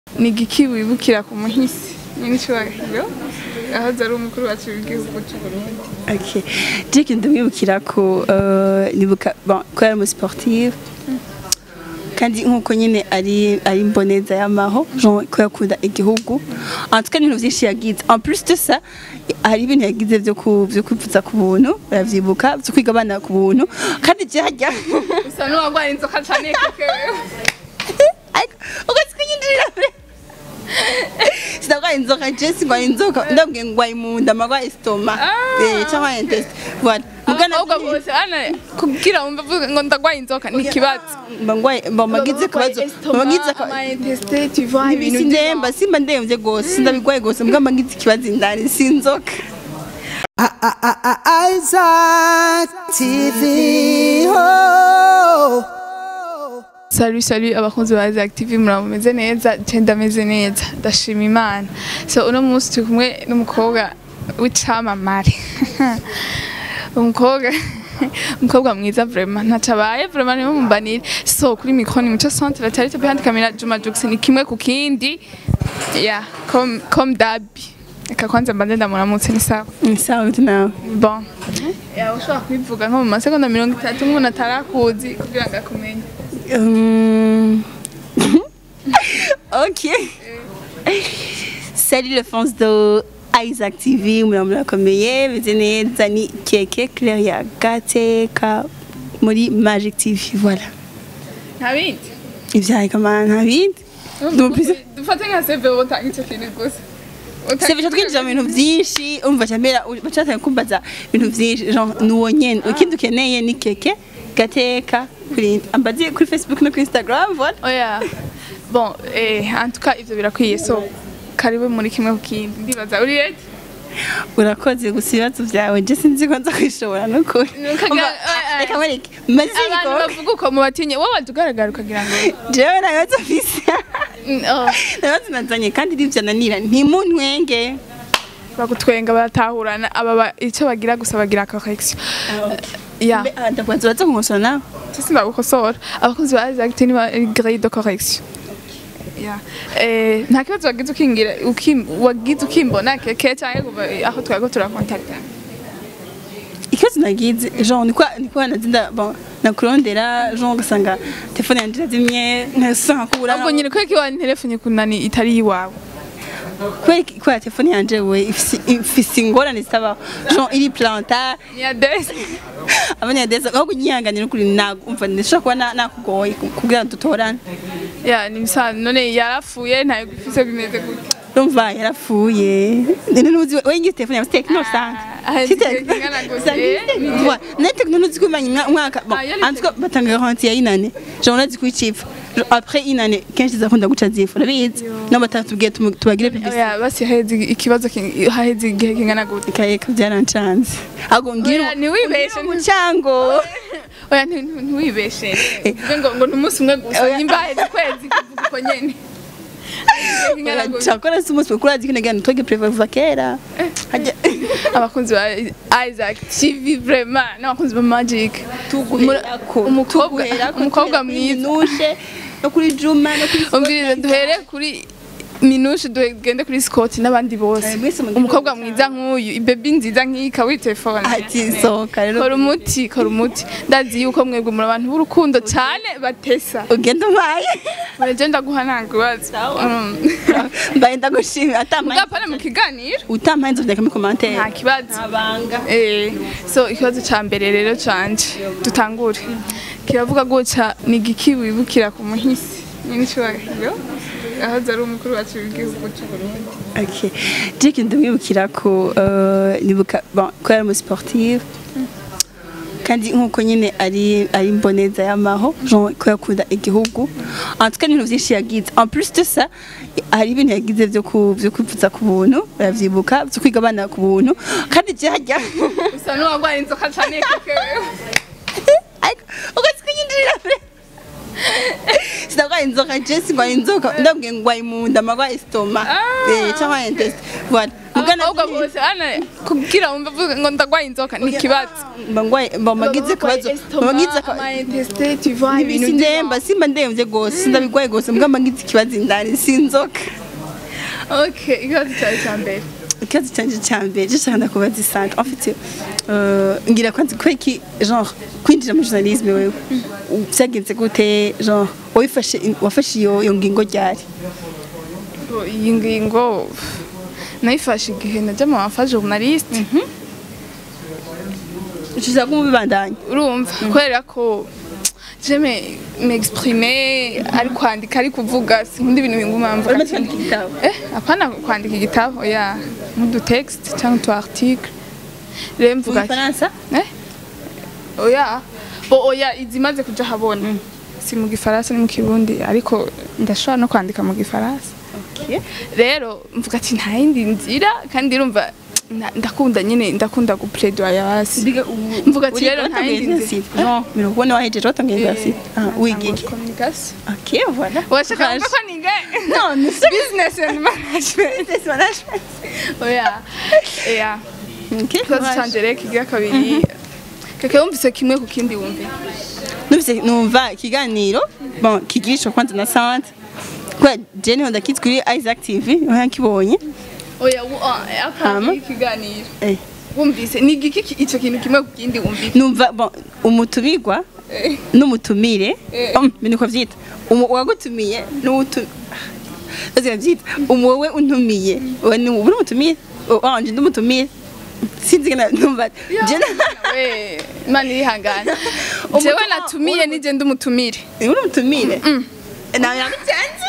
ni igiki wibukira ku muhisi nyir'icyubahiro aho ari umukuru wacu w'igihugu cy'u Burundi Okay. Dick ndamwibukira ko euh, nibuka bon ko yari umusportive kandi nkuko nyine ari ari mboneza y'amaho Jean ko yakunda igihugu en tout cas ibintu byinshi yagize en plus de ça hari ibintu yagize byo ku byo kwipfuza ku buntu baravyibuka byo kwiga abana ku buntu kandi jyajya usa n'uwarwaye inzoka cyane keke ariko ugatsi kunyinjirira sinarwaye inzoka je singwaye inzoka ndabwiye ngwaye mu nda marwaye stoma Ah. eh cyangwa intestin voilà mugana ahubwo bose hano kugira wumve avuga ngo ndarwaye inzoka ni ikibazo bangwaye bamagize akabazo bamagize amayintesite tuva ibintu sindemba simba ndemvye gose sindabigwaye gose mbwa magize ikibazo indani sinzoka Isaac TV. Oh. Salut salut abakunzi ba Isaac TV murameze neza je ndameze neza ndashima imana so uno munsi turi kumwe n'umukobwa w'icamamare umukobwa umukobwa mwiza vraiment ntacabaye vraiment niwe mumbanire so kuri micro ni muco centre la charité behind camera Juma Jux ni kimwe ku kindi ya comme comme dabi reka kwanza mbanze ndamuramutse ni sawa sawa gute nawe bon ya ushobora kwivuga nko mu masegonda mirongo itatu nk'umuntu atarakuzi kugira ngo akumenye Hum. ok salut les fans de Isaac TV murakomeye beze neza ni keke Claire ya gateka muri Magic TV voilà nta bindi ivyaye kamana nta bindi Numvise- dufate nka seve utanga icyo kintu gusa Utanga Sevisha twinjira mu bintu byinshi umva cyambera bacatanye kumbaza ibintu byinshi genre nuwo nyene ikindi ukeneye ni keke gateka kuri ambazi kuri Facebook no kuri Instagram voilà oya bon eh en tout cas ivyo birakwiye so karibu muri kimwe ku kindi ndibaza uri ready urakoze gusa ibibazo byawe je sinzi ko nza kwishobora nukuri Nukaga- Umva, eh, eh. reka mwereke maze abantu bavuga uko mubatinye wowe waje ugaragara ukagira ngo jewe nta bibazo mfise Mm, oh, nta bibazo nazanye kandi nivyananira ntimuntwenge bagutwenga baratahurana aba ba- ico bagira gusa bagira correction ya Mbe, ah, ndakubaza uraza kunkosora nawe sisi ndagukosora abakozi ba Isaac TV ni grille de correction ya eh nta kibazo wagize ukingira ukim- wagize ukimbona keke cyangwa kuva aho twari ko turakontakta ikibazo nagize genre niko niko nazinda bon nakurondera genre ugasanga telefone yanje irazimye nkasanga kubura ahubwo nyine kweki wa telefone kunani itari iwawe kubera kubera telefone yanje we ifise- ifise ingorane zitabaho genre iri planta ni adresse abanyadeza ahubwo nyihanganira ukuri nagumva ndashobora kuba na- nakugoye kugira ngo dutorane ya ni misa none yarapfuye ntayo gufise bimeze gute urumva yarapfuye none nuzi we ngize telefone yawe tekno usanga Ah, Si ngize Tecno. ingana gute? Usanga Eh, iri Tecno. Voilà. nayo tekno nuzi ko imanye umwaka bon Ah, yo ni en tout cas batanga garantie ya inane genre urazi kuyicipfa après inane kenshi zakunda guca zifu urabizi no batatubwiye tumu- tubagire publicité oya basi haheze ikibazo king- haheze igihe kingana gute kayeka byarancanze ahubwo ngira Oya, ntiwibeshe umucango oya nti- nti- ntiwibeshe uvuge ngo ngo ni umunsi umwe gusa Oya. nimba haheze ukwezi kuvuga uko nyene Igihe kingana gute? cyakora si umunsi mukuru urazi ko nagira ntoge preva kuva kera Hajya- abakunzi ba Isaac TV vraiment n'abakunzi ba Magic tuguherako umukobwa tuguherako, umukobwa duhere kuri mwiza minushe no kuri juma no kuri umvirize duhere kuri minushe tugende kuri Scott n'abandi bose Eh, mwese mugire umukobwa ubutaha. mwiza nk'uyu ibebi nziza nk'iyi kawi telefone ati sohoka rero kora umuti kora umuti ndazi yuko mwebwe muri abantu b'urukundo cyane batesa ugenda umpaye murege ndaguha nta kibazo Mm. mbaye ndagushimira atamaye mugapana mu kiganiro utamaye nzovya muri commentaire nta kibazo abanga Eh, so ikibazo ca mbere rero canje dutangure kiravuga guca ni igiki wibukira ku muhisi nyir'icyubahiro aho ari umukuru wacu w'igihugu cy'u Burundi okay Dick ndamwibukira ko euh, nibuka bon ko yari umusportive kandi nkuko nyine ari ari mboneza y'amaho Jean ko yakunda igihugu en tout cas ibintu byinshi yagize en plus de ça hari ibintu yagize byo ku byo kwipfuza ku buntu baravyibuka byo kwiga abana ku buntu kandi jyajya usa n'uwarwaye inzoka cyane keke ariko ugatsi kunyinjirira sinarwaye inzoka je singwaye inzoka ndabwiye ngwaye mu nda marwaye stoma Ah. eh cyangwa intestin voilà ahubwo Ubwana abakobwa bw'ibintu. bose hano kugira wumve uvuga ngo ndagwaye inzoka ni ikibazo mba ngwaye mba magize akabazo mba magize akabazo ibintu sindemba simba ndemvye gose sindabigwaye gose mbwa mba ngize ikibazo indani sinzoka okay ikibazo cyawe cya mbere ikibazo canje ca mbere gishaka ndakubaza isante en fait euh, ngira kwanza ko iki genre kwinjira mu journalisme wewe vyagenze gute genre wafashe wafashe iyo iyo ngingo ryari Ngo iyi ngingo nayifashe igihe najya mu bafa journaliste ushaka kumubibandanya urumva kubera ko jeme m'exprimer ari kwandika ari kuvuga sinkunda ibintu binguma mvuga urimo ati- twandika igitabo eh apana kwandika igitabo oya nk'udu texte cyangwa utu article rero mu mvuga ati- gifaransa eh oya bo oya izimaze kuja habona si mu gifaransa ni mu kirundi ariko ndashobora no kwandika mu gifaransa okay rero mvuga ati nta yindi nzira kandi urumva na- ndakunda nyine ndakunda gupledoya hasi Biga ubu Mvuga ati rero nta yindi nzira. university non mirongo ine wahejeje watangiye university ah wiga iki communication okay voilà washaka kuvuga ko niga non ni business and management business management oya oya okay ikibazo canje rero kigira kabiri keke wumvise kimwe ku kindi wumve numvise numva ikiganiro bon kigishwa kwanza na sante kwa jeni honda kids kuri Isaac TV niho yakibonye oya wu- ah, Hama. akandi ikiganiro eh wumvise ni igiki ki- ico kintu kimwe ku kindi wumvise numva bon umutumigwa Eh, n'umutumire Eh. um, niko vyita umu wagutumiye n'utu Ozira vyita umu wowe untumiye wowe ni uri umutumire wanje ndumutumire sinzi gena numva jeni we imana irihangana Umutu- jewe natumiye nije ndumutumire uri umutumire nawe yamutanze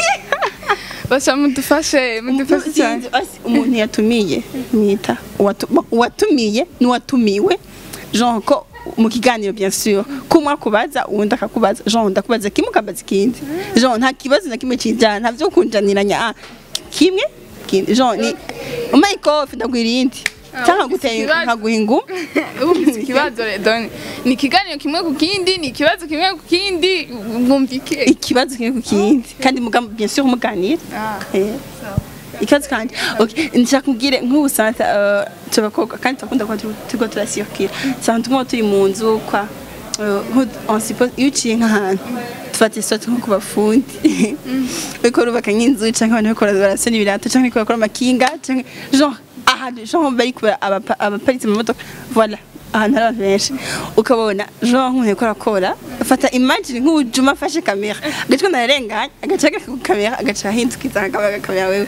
basha mudufashe mudufashe cyane Sinzi, asi, umuntu yatumiye mwita uwatu- uwatumiye n'uwatumiwe genre ko mu kiganiro bien sûr ko umwe akubaza uwundi akakubaza genre ndakubaza kimwe ukabaza ikindi genre nta kibazo na kimwe kijana nta vyo kunjaniranya ah, kimwe kindi genre ni umaye kofi ndaguha irindi cyangwa ufise nkaguteye ikibazo. nkaguha ingumi wumvise ikibazo redoni ni ikiganiro kimwe ku kindi ni ikibazo kimwe ku kindi mwumvike ikibazo kimwe ku kindi kandi muga bien sûr muganira Ah. Eh. ikibazo kandi okay nshaka kubwire nk'ubu santa uh, tubakobwa kandi turakunda kuba tu- turiko turasiyokira santa tuguma turi mu nzu kwa uh, nko- on suppose iyo uciye nk'ahantu dufata isote nko ku bafundi bariko barubaka nk'inzu canke abantu bariko barasona ibirato canke bariko barakora amakinga canke genre ahantu genre bariko bara- abapa- abaparitse mu modoka voilà ahantu hari abantu benshi ukabona genre nk'umuntu ariko arakora afata imagine nk'ubujuma afashe kamera agaca nararenganya agaca agaka ku kamera agaca ahindukiza akabaga kamera wewe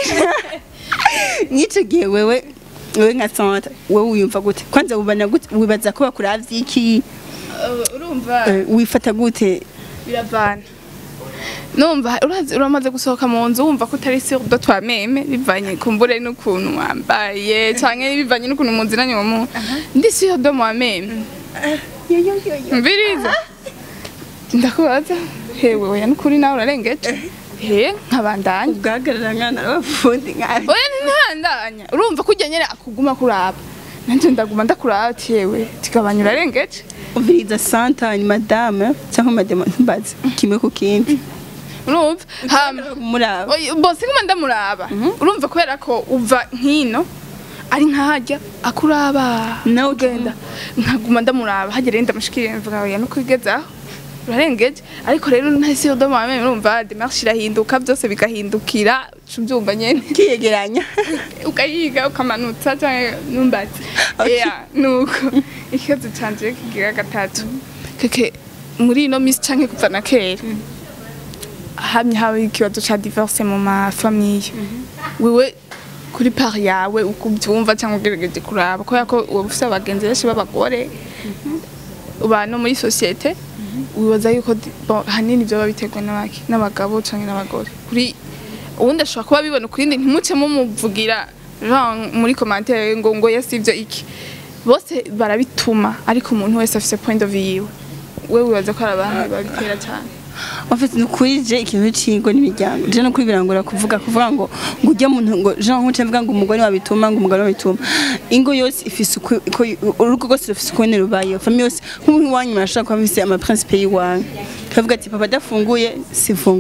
nk'ico gihe wewe wewe nka santa wewe wiyumva gute kwanza wibana gute wibaza ko bakuravye iki urumva Eh, wifata gute biravana numva urazi uramaze gusohoka mu nzu wumva ko utari sur de toi meme bivanye kumbure n'ukuntu wambaye canke bivanye n'ukuntu muzinanye uwo muntu ndi sur de moi meme Yo, yo, yo, yo. mbiriza ndakubaza hewe oya n'ukuri nawe urarengeje he nkabandanya ubwahagarara nkana n'abafundi nkabi oya ntibandanya urumva ko ujya nyene akuguma kuraba nanje ndaguma ndakuraba ati yewe tigabanya urarengeje umviriza santa ni madame cyangwa madame ntumbaze kimwe ku kindi urumva hama muraba Oya, bose nguma ndamuraba urumva kubera ko uva nkino ari nkahajya akuraba Nawe ugenda nkaguma ndamuraba hagera yenda mushikire mvuga oya no kwigezaho urarengeje ariko rero ntasi udoma meme urumva demarche irahinduka byose bigahindukira ubyumva nyene kiyegeranya ukayiga ukamanutsa cyangwa numbatse Okay. yeah nuko ikibazo canje kigira gatatu keke muri ino misi canke kuva na kera hamye haba ikibazo ca divorce mu mafamiye wewe kuri part yawe uko ubyumva cyangwa ugerageje kuraba kubera ko uba ufite abagenzi benshi b'abagore uba no muri sosiyete wibaza yuko di- bon, ahanini byoba biterwa n'abaki n'abagabo cyangwa n'abagore kuri ubundi ashobora kuba bibona ukuri ntimuce mumuvugira genre muri commentaire ngo ngo yasivyo iki bose barabituma ariko umuntu wese afise point of view yiwe we wibaza ko ari abantu babitera cyane Wafite nukuri je ikintu cingo n'imiryango je no kuri birangora kuvuga kuvuga ngo ngo ujya muntu ngo Jean nkuce mvuga ngo umugore wabituma ngo umugore wabituma ingo yose ifise uko uko- urugo rwose rufise uko nyene rubayeho famille yose nk'umuntu wanyu mashaka kuba mfise ama principe yiwanyu kavuga ati papa adafunguye sifungura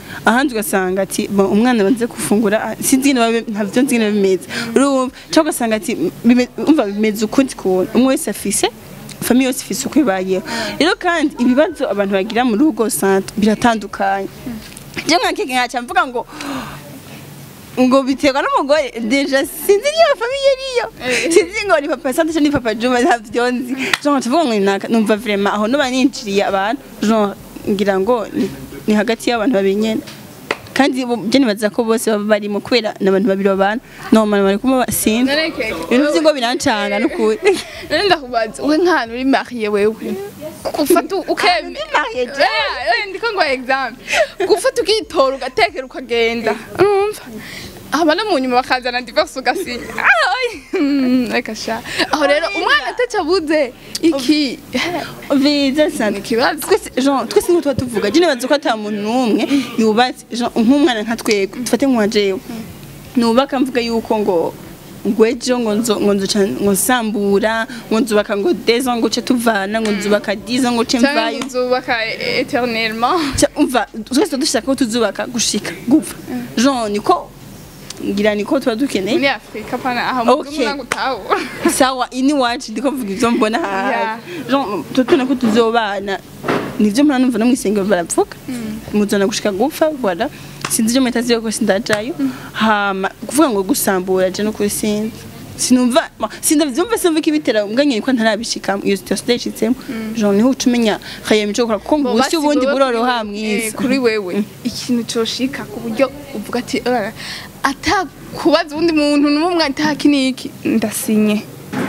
ahandi ugasanga ati "Bon, umwana banze gufungura ah, sinzi ingene babe- ntavyo nzi ingene bimeze urumva cyangwa ugasanga ati bime- umva bimeze ukundi kuntu umwe wese afise famiye yose ifise uko ibayeho rero kandi ibibazo abantu bagira mu rugo centre biratandukanye je mwakeke nkaca mvuga ngo ngo biterwa n'umugore deja sinzi niyo famiye niyo Eh. sinzi ngo ni papa sante cyangwa ni papa juma ntavyo nzi genre tuvuga ngo ni naka numva vraiment aho noba ninjiriye abantu genre ngira ngo ni- ni hagati y'abantu babinyene kandi bo- je nibaza ko bose baba barimo kubera n'abantu babiri babana normal bari kumwe sinzi None keke, ibintu vy'ingo birancanga n'ukuri none ndakubaza we nk'ahantu uri mariye wewe ufata ukeme ndi mariye je. Eh, eh, ndiko ngo example gufata ukitora ugatekera ukagenda urumva hama no mu nyuma bakazana divorce ugasinya Ah, oy, hmm, reka sha aho rero umwana atacabuze iki biza sana ikibazo twese genre twese ngo tuba tuvuga je nibaza ko ata muntu n'umwe yubatse genre nk'umwana nka twebwe dufate nka jewe nubaka mvuga yuko ngo ngo ejo ngo nzo ngo nzoca ngo nsambura ngo nzubaka ngo deza ngo ce tuvana ngo nzubaka diza ngo ce cyangwa mvayo uzubaka eternellement Ca- umva twese tuba dushaka ko tuzubaka gushika gupfa genre niko ngira niko tuba dukeneye muri afurika pana aha mu Okay. ngo utawo sawa ini wacu ndiko mvuga ivyo mbona hafi Yeah. genre tutuna ko tuzobana nivyo mpora numva no mwisengero baravuga muzana gushika gupfa voilà sinzi ivyo mutazi yuko sindajayo hama kuvuga ngo gusambura je no kuri sinzi sinumva ma- sindavyumva sinumva ikibitera mbwa nyine ko ntarabishikamo iyo situation ndayishitsemo genre niho ucumenya khaye mico gukora kuko ngo ubusi ubundi buroroha mwisi kuri wewe ikintu coshika ku buryo uvuga ati "Ah, atakubaza uwundi muntu n'umwe ataki niki ndasinye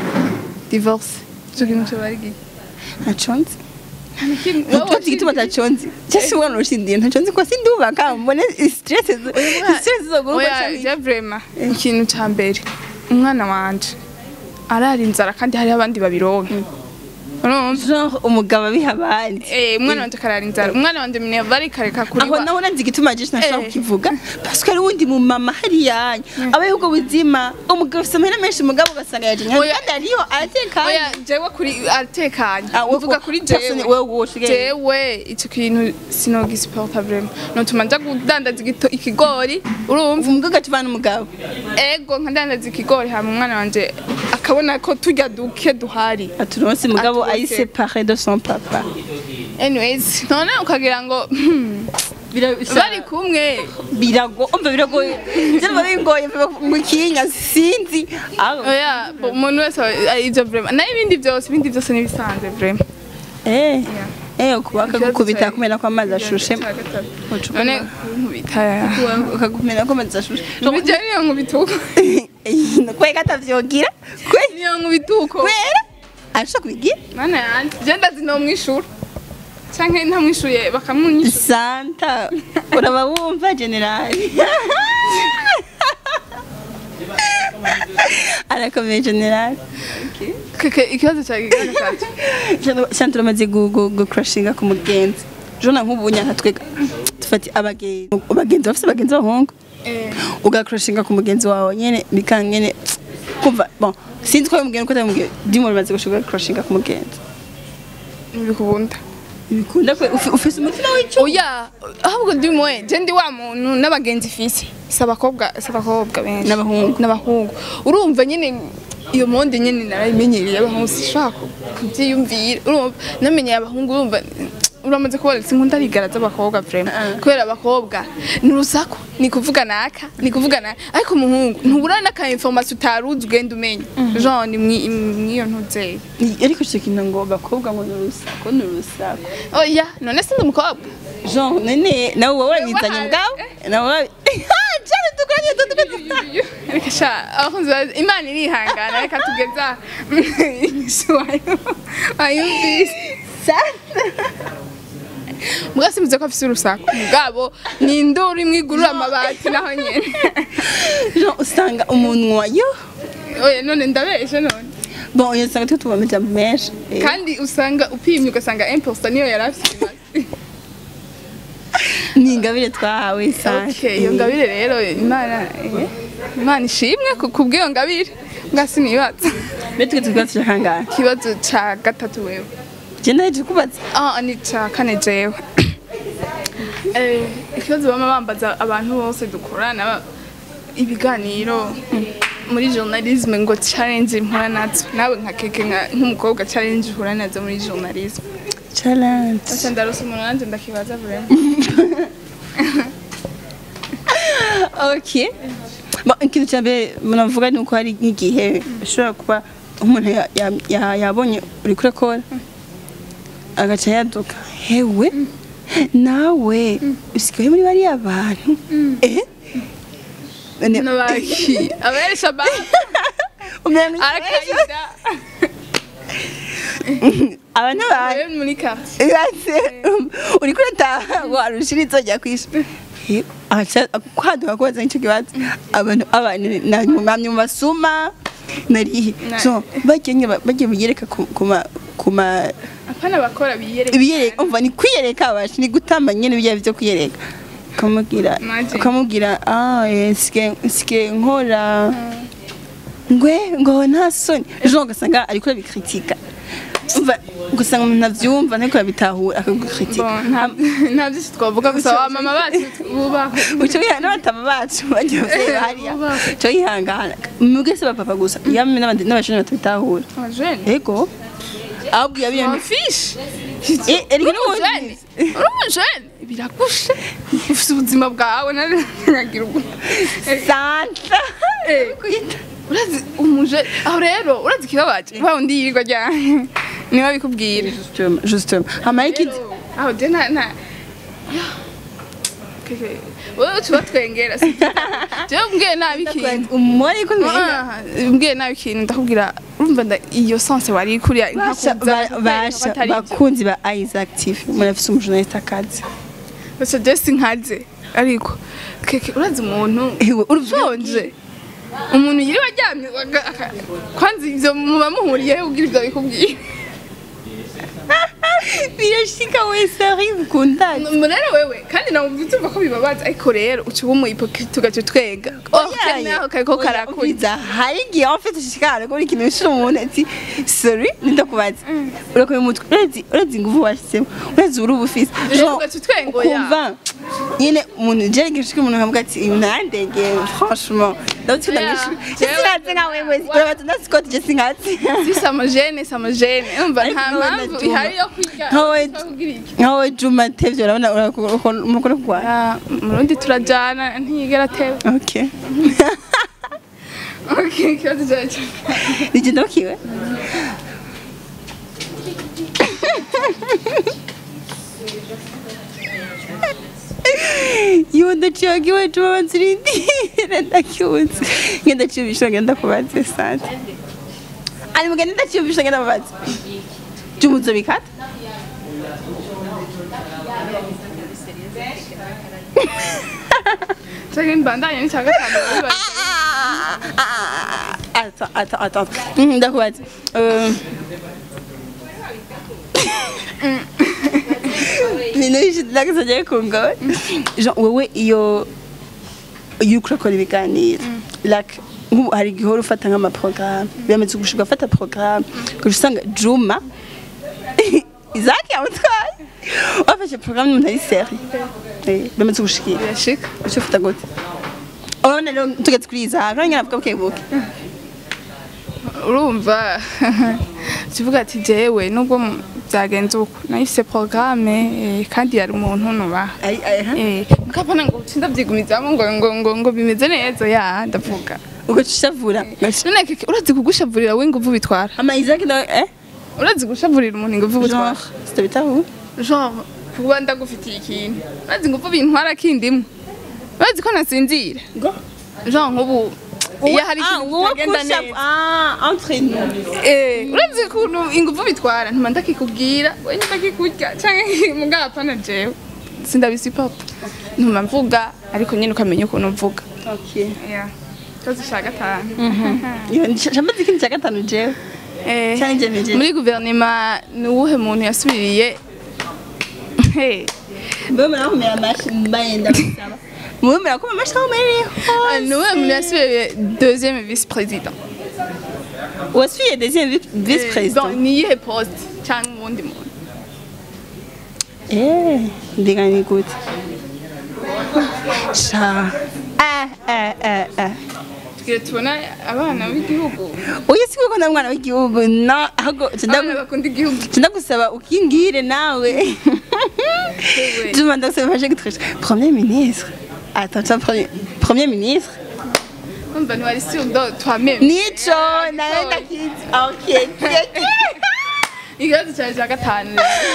divorce ico kintu coba ari giki ntaconzi Wowe Tuzi igituma taconzi cyase umwana urushindiye ntaconzi ko sindubaka mbone stress stress zogura oya je vraiment ikintu ca mbere umwana wanje arara inzara kandi hariho abandi babironka urumva genre umugabo abiha abandi Eh, umwana wanje akarara inzara umwana wanje mine bari kareka kuri aho wa- naho nanzi igituma je sinashaka Eh. kukivuga parce que ari wundi mu mama hariya abaye ubwo buzima umugabo afite amahera menshi umugabo ugasanga yaje Oya. kandi ariyo aratekanye oya jewe kuri atekanye Ah, we- uvuga kuri persone- jewe wewe woshigaye. jewe icyo kintu sinogisiporta vraiment notuma nja kudandaza igito- ikigori urumva umugabo agacivana umugabo ego nkadandaza ikigori hama umwana wanje akabona ko turya duke duhari aturonse umugabo Aturonse. ari séparé de son papa anyways none ukagira ngo hmm, bari kumwe birago umva biragoye byaba bingoye mu kinya sinzi aho oya bo- umuntu wese aba- ari ivyo vraiment nayo ibindi byose ibindi byose nibisanzwe vraiment eh eh kubaka Ikibazo gukubita cya- kumena ko amazi ashushe Cya gatatu. Ucupa none amazi. kunkubita ukakumena ko amazi ashushe bijya niyo nkubituko kwe katavyogira kwe niyo nkubituko kwera ashaka kubigira mana yanje je ndazi no mwishura canke ntamwishuye bakamunyishura santa uraba wumva generali arakomeye generali keke ikibazo cya gatatu santa uramaze gucrashinga ku mugenzi jona nk'ubu nyanka twega dufati abagenzi abagenzi bafise abagenzi b'abahungu eh ugakrashinga ku mugenzi wawe nyene bikanga nyene kumva bon sinzi ko yamubwiye ko atamubwiye dimo rumaze gushuka crashinga ku mugenzi ntibikunda bikunda kwe ufi- ufise umutima w'ico oya ahubwo ndi mwe je ndi wa muntu n'abagenzi fisi si abakobwa si abakobwa benshi N'abahungu. n'abahungu urumva nyine iyo monde nyine narayimenyereye abahungu sishaka kubyiyumvira urumva namenyeye abahungu urumva uramaze kubona sinkunda rigara z'abakobwa vraiment Ah. kubera abakobwa ni urusaku ni kuvuga naka ni kuvuga naka ariko umuhungu ntubura n'aka information utaruzi ugenda umenya genre ni mwi- mwiyo ntuzeye ariko ico kintu ngo bakobwa ngo ni urusaku ni urusaku oya none sindi umukobwa Jean none nawe wowe wabizanye mugabo nawe wabi cyane tukoranye tukoranye reka sha abakunzi ba imana irihangana reka tugeza inyishu wayo wayumvise mbwa simvuze ko afise urusaku mugabo ni induru imwe igurura amabati naho nyene Jean usanga umunwa yo oya none ndabeshe none bon uyu usanga twe tuba amajambo menshi Eh, kandi usanga upimye ugasanga imposta niyo yari afise imaze. ni ingabire twahawe sante okay iyo ngabire rero imana eh, imana ishimwe ku- kubw'iyo ngabire mbwa sinibaza mbere twe tukaba tushakangana ikibazo ca gatatu wewe je ndaje kubaza Ah, ni ca kane jewe Eh, ikibazo bama bambaza abantu bose dukorana ba- ibiganiro muri journalisme ngo challenge mpura nazo nawe nka keke nka- nk'umukobwa challenge uhura nazo muri journalisme challenge Asa ndarose umuntu nanjye ndakibaza vraiment okay Bon, ikintu cya mbere munavuga ni uko hari nk'igihe ushobora kuba umuntu ya- ya- ya- yabonye uri kurakora agaca yaduka hewe nawe usigaye muri bariya bantu eh None- nabaki aberesha ba umenga arakaida abantu bantu abe muri quartier Ibaze uri kurataha warushira inzojya kwishura kwaduka kubaza nicyo kibazo abantu abantu namwe mu masuma narihe Na- so bagiye bagiye biyereka ku ku ma ku ma apana bakora biyereka ibiyereka umva ni kwiyereka abashi ni gutamba nyene bijya byo kwiyereka ukamubwira Imagine. ukamubwira ah eh, nsike nsike nkora ngwe ngo nta soni ejo ugasanga ariko arabikritika umva ugasanga umuntu avyumva ariko arabitahura akagukritika Bon, nta- nta byinshi twavuga gusa wa mama bacu bubaho uco wihana n'abatama bacu bagiye bavyeyi hariya Bubaho. co yihangana mwebwe se bapapa gusa yamwe n'abandi n'abashoni batabitahura abajene ego ahubwo yabiye amafishi Eh, erega uri umujene uri umujene biragushe ufite ubuzima bwawe naragira ubwo santa Eh, urazi umujene aho rero urazi ikibabaje wa undi yirirwa ryane niwe abikubwira Justement, justement hama ikindi aho je nta nta Keke, wowe utuba twengera si jewe mbwiye nabi ikintu umubare ko Ah, mbwiye nabi ikintu ndakubwira urumva nda- iyo sense wari kuriya basha ba- basha bakunzi ba Isaac TV murafise umujournaliste akazi basa jesi nkaze ariko keke urazi umuntu Ewe, ushonje umuntu yiriwe aryamye aga- aka- kwanza ivyo muba muhuriyeho ubwira ivyo bikubwiye birashika wese ari bukundana rero wewe kandi nawe utumva ko bibabaza ariko rero uca uba umuhipokrite ugaca utwenga oh kenaho kariko karakurya hari igihe waba ufite ishikara ko ikintu bishira umuntu ati sorry ndakubaza urakoye umutwe urazi urazi ingufu washyizemo urazi uri ubufise Rero ugaca utwenga oya. ukumva nyine umuntu jeri gishika umuntu akavuga ati ibi nandege franchement ndabutsinda Oya, mwishuri jewe- sinkazi nka wewe urabaza ndasikoti je sinkazi si samajene samajene umva Ariko nta wowe mpamvu na Juma. ihari yo kwiga Nkawe- kugira iki nkawe juma tevye urabona urakora kurwara Ah, murundi turajana ntiyigera atewe okay okay ikibazo cyacu nije ndakiwe Yo ndaciwagiwe juma banzirindire ndakibuze nge ndaciyumvisha ngenda kubaze sante ari mugende ndaciyumvisha ngenda kubaze juma uzobikata cyangwa imbandanye n'icya gatanu bibaza Attends, attends, attends. Mhm, Ndakubaza. Euh, ibintu byinshi ndageze agiye kungawe jean wowe iyo iyo uriko urakora ibiganiro like nk'ubu hari igihe uhora ufata nk'amaporogaramu biramaze gushika ufata porogaramu ukaja usanga juma izaki yamutwaye wafashe porogaramu n'umuntu ari seri biramaze gushikira birashika uca ufata gute urabona rero tugeze kuri izi hantu nyine avuga buke buke urumva kivuga ati jewe nubwo mu- byagenze uko nahise porogaramu kandi yari umuntu nubaha Ay- ay- ha? Eh, mukapana ngo ucinda byigumizamo ngo ngo ngo ngo bimeze neza ya ndavuga ugaca ushavura none keke urazi kugushavurira we inguvu bitwara ama izaki nawe eh urazi gushavurira umuntu inguvu bitwara genre sitabitaho genre kuba ndagufitiye ikintu urazi inguvu bintwara kindimwe urazi ko nasinzira ngo genre nk'ubu iyo hari ikintu wowe kitagenda kusha neza ah entre nous Eh, urazi ukuntu inguvu bitwara ntuma ndakikubwira we ndakikurya canke mugapana jewe sindabisipota ntuma mvuga ariko nyine ukamenya ukuntu mvuga okay Yeah. Ikibazo ca gatanu iyo ndashamaze ikindi cya gatanu jewe Eh, Cyane njye muri guverinoma ni uwuhe muntu yasubiriye Hey, mbe murakomera amashi mbaye ndabasaba mube murakoma amashi aho muherereye ni uwuhe muntu yasubiriye deuxième vice président wasuye deuxième vice Eh, président bon, ni iyihe poste cyangwa uwundi muntu Eh, mbega ni gute sha eh eh eh eh tugire tubona abana b'igihugu oya si kuko ndamwana w'igihugu no ahubwo abana bakunda igihugu ndagusaba ukingire nawe juma ndagusaba ufashe gutresha premier ministre attends tu premier premier ministre kumva ntiwari si udo twameme nico nawe ndakizi okay ikibazo cyawe cya gatanu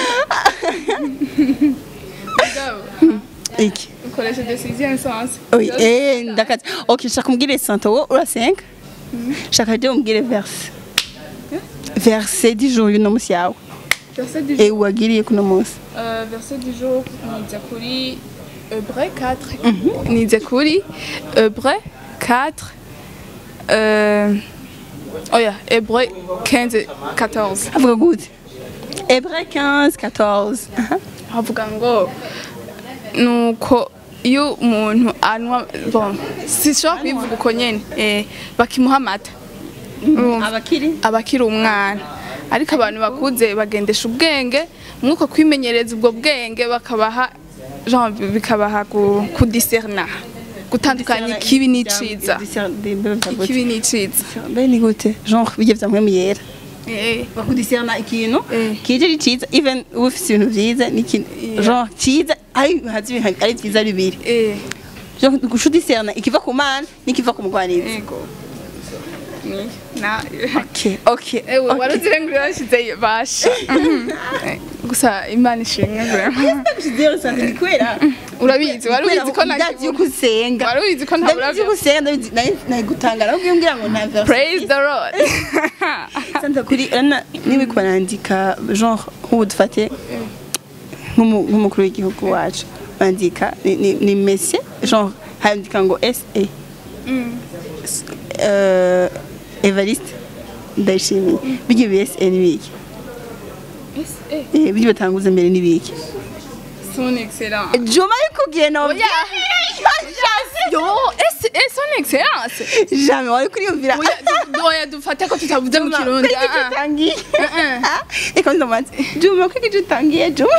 mugabo iki ukoresheje sixième sens Oui, eh, ndakazi. Ok, shaka umbwire santa wowe ura 5 shaka ryo umbwire verse verse d'ijoro y'uno munsi yawe verset du e jour wagiriye kuno munsi Euh, verset du jour nize kuri Hébreu 4 nize kuri Hébreu 4 euh, oya Hébreu 15 14 avuga gute Hébreu 15 14 Aha. havuga ngo nuko iyo umuntu anywa bon sishobora kubivuga uko nyene eh, bakimuha amata Urumva? abakiri aba akiri umwana ariko abantu bakuze bagendesha ubwenge mwuko kwimenyereza ubwo bwenge bakabaha genre bikabaha ku- kudiserna gutandukanya ikibi n'iciza ikibi n'iciza mbe ni gute genre bijye vyamwe muyera Eh, bakudisirana ikintu Eh. kije ari ciza even uba ufise ibintu vyiza n'ikintu genre ciza ari hazi ibintu ari vyiza bibiri eh, genre gushudisirana ikiva ku mana n'ikiva ku mugwanizi ego Ni- na okay okay ewe okay. waruzire ngo urashize basha Mhm. Eh, gusa imana ishimwe vraiment. Zero sante ni kwera urabizi wari ubizi ko ndazi yuko ntakibura usenga wari ubizi ko ndazi ntabura yuko usenga ndabizi nayi- nayigutangara ahubwo iyo mbwira ngo nta verse praise the lord santa kuri urabona niba uriko barandika genre nk'ubu dufate nk'umu- nk'umukuru w'igihugu wacu bandika ni- ni- ni mese genre handika ngo sa Euh, evariste ndayishimiye bijya bsa ni biki Eh, Eh, bijya batanguza mbere ni biki son excellence juma arikubwiye no Oya. yo ese ese son excellence jamais wari kuriyumvira oya du- oya dufate ko tutavuze mu kirundi Kwiki ah, ah. utangiye Uh-uh. Ah, reka ndamubaze juma kwiki utangiye juma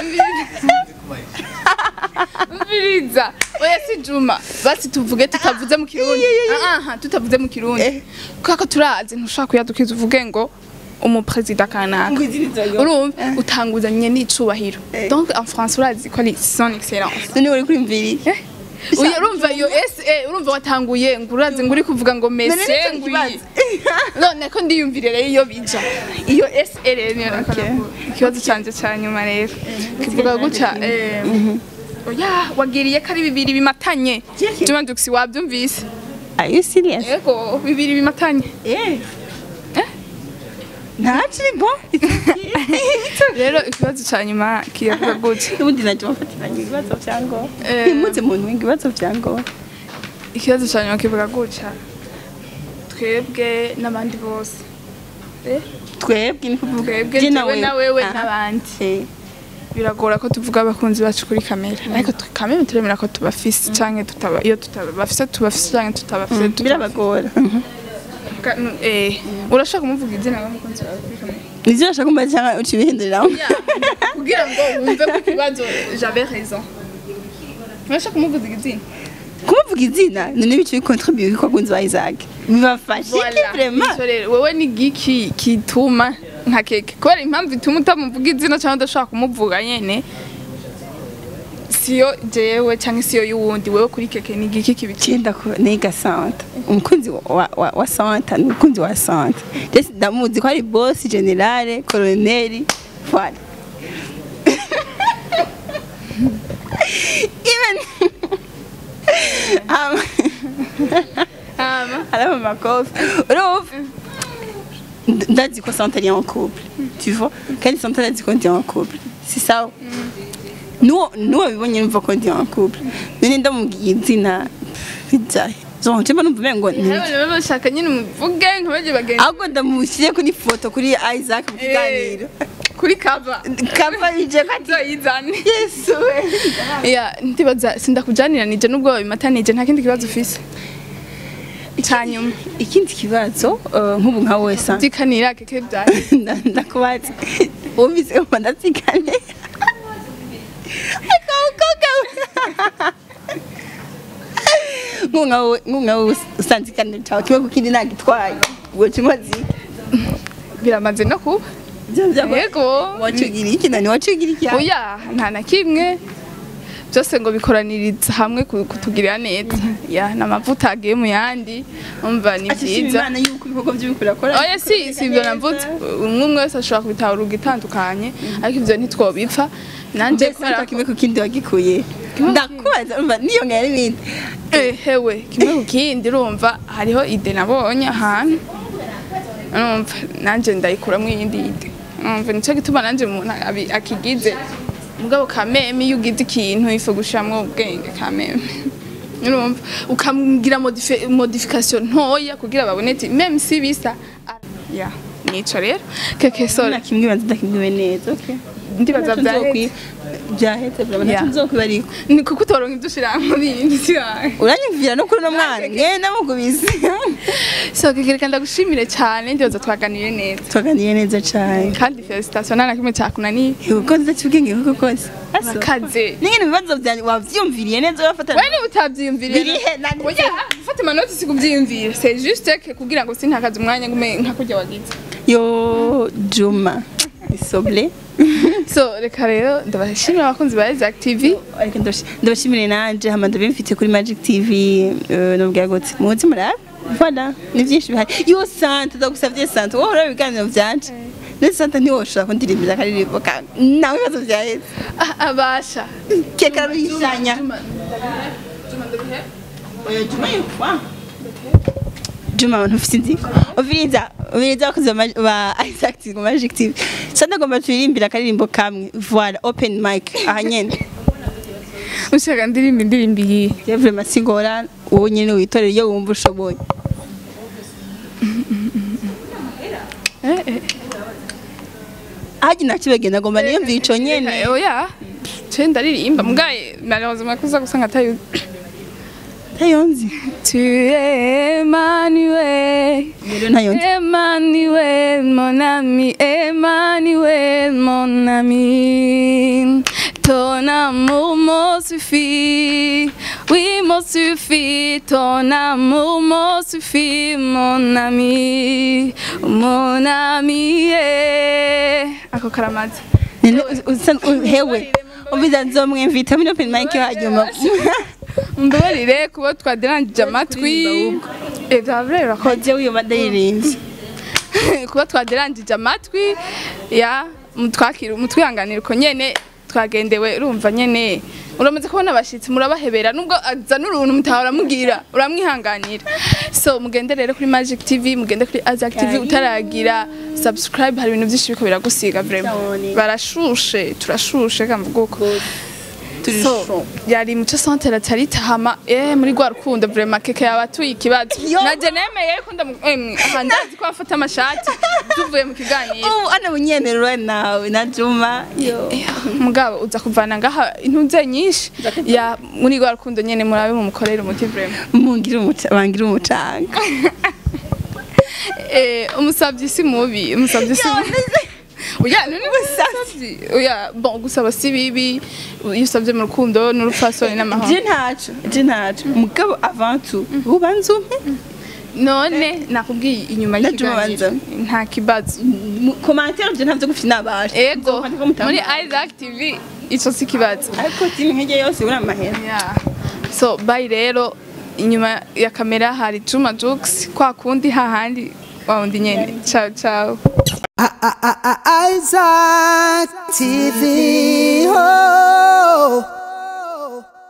umviriza oya si juma basi tuvuge tutavuze mu kirundi Ah, ah, tutavuze mu kirundi Eh. kubera ko turazi ntushobora kuyadukiza uvuge ngo umuperezida kanaka Ngo izindi nzoga. urumva utanguzanye n'icubahiro Eh. donc en france urazi ko ari son excellence none wari kuriyumvira Eh? Uya urumva iyo SA urumva watanguye ngo urazi ngo uri kuvuga ngo None mese nicyo ngo kibazo. iyi none ko ndiyumvire rero iyo bija iyo SA rero niyo Okay. ikibazo canje ca nyuma rero kivuga gutya eh, oya wagiriye ko ari bibiri bimatanye Jeki. Juma Jux wabyumvise are you serious ego bibiri bimatanye eh Eh? ntaciri bon rero ikibazo ca nyuma kiyavuga gutya ubundi najya bafatiranye ibibazo bya ngo Eh. ntimuze muntu winga ibibazo bya ngo ikibazo ca nyuma kivuga gutya twebwe n'abandi bose eh? twebwe ni kuvuga twebwe je jewe na wewe Aha. n'abandi Eh. biragora ko tuvuga abakunzi bacu kuri kamera ariko twe- kamera turemera ko tubafise canke tutaba iyo tutabafise tubafise canke tutabafise tutabafise. birabagora Ka- n- eh, urashaka kumuvuga izina w'umukunzi wawe kuri kamera nivyo urashaka kumbaza cyangwa uca ibihinduriraho Ya, kugira ngo wumve ko ikibazo j'avais raison urashaka kumuvuza izina kumuvuga izina none bico bikontribuye ko abakunzi ba Isaac bibafashe iki Voilà. vraiment Nicyo rero, wewe ni giki kituma nka keke kubera impamvu ituma utamuvuga izina cyangwa udashaka kumuvuga nyene siyo jewe cyangwa siyo y'uwundi wewe kuri keke ni giki kibiki cyenda ko niga santa umukunzi wa, wa, wa santa ni umukunzi wa santa jesi ndamuzi ko ari boss generale koloneli voilà even um, hama araba amakofi urumva Nd- ndazi ko santa ari en couple tu vois kandi santa ndazi ko ndi en couple si sawa nuwo nuwo bibonye numva ko ndi en couple none ndamubwiye izina bijahe genre je numva umengo ni Abana baba bashaka nyine umuvuge ntibaje bagenda ahubwo ndamushyire kuri foto kuri Isaac mu kiganiro kuri cover kava bije ko ati nzoyizane yesu we ya ndibaza sindakujanira nubwo babimatanije nta kindi kibazo ufise cyanyuma ikindi kibazo eh, nk'ubu nka wesa zikanira keke byaye ndakubaza wumvise ko ndatsikane nkunga nkunga usanze ikaniro cyawe kimwe ku kindi nagitwaye ubwo kimaze biramaze no kuba yego wacugira iki nani wacugira iki oya nta na kimwe byose ngo bikoraniriza hamwe ku- kutugirira neza ya ni amavuta agiye mu yandi umva ni ashishima byiza imana yuko ibikorwa by'ubikora akora oya si si ibyo navuze umwe umwe wese ashobora kubitahura igitandukanye ariko ibyo ntitwobipfa nanjye mbese kubera hata ko kimwe ku kindi wagikuye ndakubaza umva niyo ngaya n'ibindi Eh, hewe kimwe ku kindi urumva hariho ide nabonye ahantu urumva nanjye ndayikuramwo iyindi ide urumva nicyo gituma nanjye umuntu abi- akigize mugabo kameme iyo ugize ikintu ifu gushiramwo ubwenge kameme urumva ukamugira modifi- modification ntoya kugira babone ati meme si bisa Ah, ya nico rero keke sore na kimwe banza ndakimwiwe neza okay ndibaza byahetse byahetse byahetse Yeah. ntacyo nzokwiba ariko ni kuko utoronka ibyo ushira mu bindi siwawe uranyumvira no kuri uno mwana ngenda mukubise so keke ndagushimire cyane ndibaza twaganiriye neza twaganiye neza cyane kandi felicitation nta na kimwe cyakunaniye uko nziza cy'ubwenge kuko kose urakaze n'ingene ibibazo byanjye wabyumviriye neza urafata we niba utabyiyumviriye Birihe, nanditse. oya fata amanota si kubyiyumvira c'est juste que kugira ngo sintakaze umwanya ngume nka kurya wagize yo juma isoble so reka rero ndabashimira abakunzi ba Isaac TV Ariko ndabashi- ndabashimire nanje hama ndabimfite kuri magic tv eh, nubwira gute muzi murabe voilà ni byinshi bihari yo sante ndagusavye sante wowe uraba ibiganiro vyanje ne sante ntiwoshobora kundirimbira akaririmbo kawe nawe ibibazo vyaheze Ah, abasha keka ruyishanya Juma, Juma ndabihe oya juma yitwa juma abantu ufite inziko uviriza uviriza abakozi ba Mag- ba isaac tv ngo magic tv sante agomba turirimbira akaririmbo kamwe voilà open mic aha nyene ushaka ndirimba indirimbo iyi Je vraiment sigora wowe nyene witorera iyo wumva ushoboye eh eh haji nakibagenda ngomba niyumvira ico nyene oya cyo ndaririmba mugaye malheureusement kuza gusanga atayo ntayonzi tu es Emmanuel rero ntayonzi Emmanuel, mon ami, Emmanuel, mon ami. Ton amour me suffit, oui, me suffit. Ton amour me suffit, mon ami, mon ami. eh. Ako karamazi. Nene usa- u- hewe umviza nzomwemvita muri open mic hanyuma Mbabarire kuba twaderangije amatwi. Eh, byavrera ko koje wiyo ndayirimbye kuba twaderangije amatwi ya mutwakira mutwihanganira uko nyene twagendewe urumva nyene uramaze kubona abashitsi murabahebera nubwo azana uruntu mutahora mugira uramwihanganira so mugende rero kuri Magic TV mugende kuri Azak TV utaragira subscribe hari ibintu byinshi biko biragusiga vraiment Cyane. barashushe turashushe kamvuga uko turi so show. yari muco centre atarita hama eh muri gwa rukundo vraiment keke yabatuye ikibazo Yo. naje nemeye ko ndamu emwe aha ndazi ko afata amashati tuvuye mu kiganiro ubu ana bunyenerwa nawe na juma yo mugabo uza kuvana ngaha intuze nyinshi ya muri gwa rukundo nyene murabe mu mukorera umuti vraiment mungira umuca bangira umucanga eh umusavyi si mubi umusavyi si mubi Oya, none gusavyi. Oya, bon gusaba si bibi. Iyo usavye mu rukundo n'urupfasoni n'amahoro. je ntaco je ntaco mugabo avant tout ubanza umpe None nakubwiye inyuma Na y'ikiganiro Juma nta kibazo. commentaire je ntavyo gufite nabasha Ego Nzokwandika ko muri mutamba. Isaac TV ico si kibazo. ariko timu nk'ijya yose uri amahera Yeah. So bye rero inyuma ya kamera hari Juma Jux kwa kundi hahandi wa undi nyene. Ciao ciao. Isaac TV. Oh.